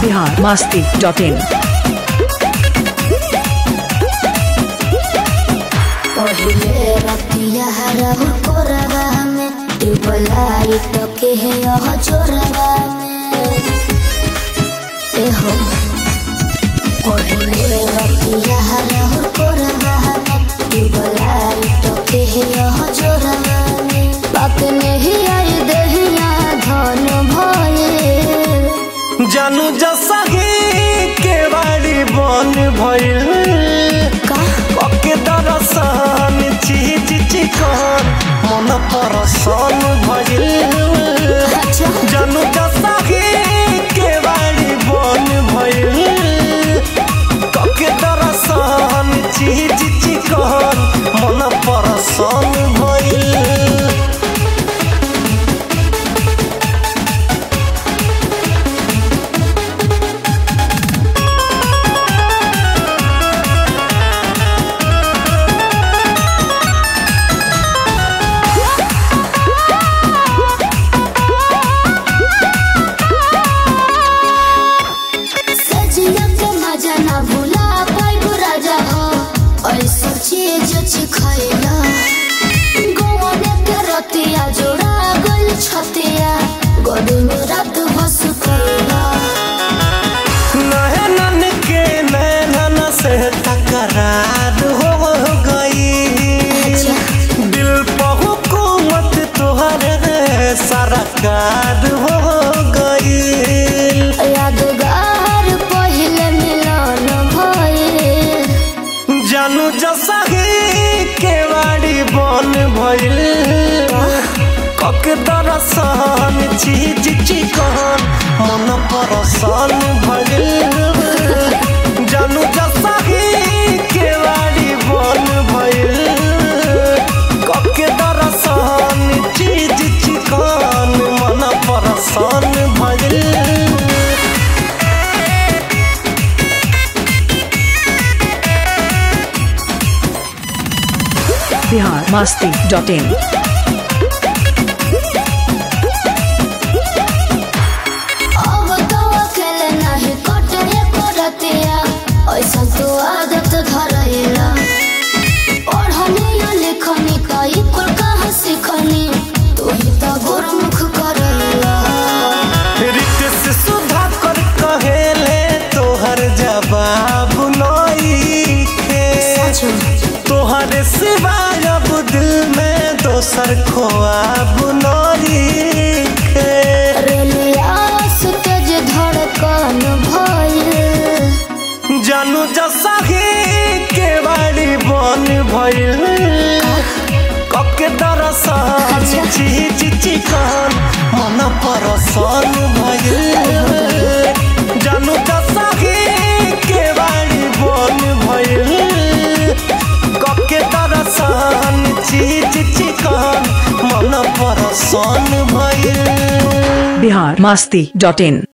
Bihar Masti dot in पहिले रतिया रहु कोरबा में डुबलाई तो के है यह चोरबा में ए हो पहिले रतिया रहु कोरबा में डुबलाई तो के है यह चोरबा में बात नहीं आई दहिया धन भये जानू जसही के बाड़ी बन भइल का पके दरसन चीज चिकन मन परसन भइल अच्छा जानू जसही के बाड़ी बन भइल पके दरसन चीज चिकन मन परसन भइल सजिया के मजा ना भूला पाइबो राजा हो ऐसा चीज चिखैला गोवने के रतिया जोड़ा गल छतिया गोदी में रात बस कैला नैनन के नैनन से तकरार हो गई दिल पर हुकूमत तुहरे सरकार हो गई यादगार पहले मिलन भइल जानू जसही के बाड़ी बन भइल कक दरसन चीज चिकन मन परसन भइल जानू जसही के बाड़ी बन भइल कक दरसन चीज चिकन मन परसन भइल बिहार मस्ती डॉट इन अब तो अकेले नहीं कटे करतिया ऐसा तो आदत धरैला पढ़नी या लिखनी कई कुल कहाँ सीखनी तू ही तो गुरमुख करैला रित से सुधा कर कहेले तोहर जवाब नइखे तोहरे सिवाय अब दिल में दोसर खोआब नइखे रेलिया से तेज धड़कन भइल जानू जसही के बाड़ी बन भइल कके दरसन चीज चिकन मन परसन भइल जानू जसही के बाड़ी बन भइल कके दरसन चीज चिकन मन परसन भइल बिहार मस्ती डॉट इन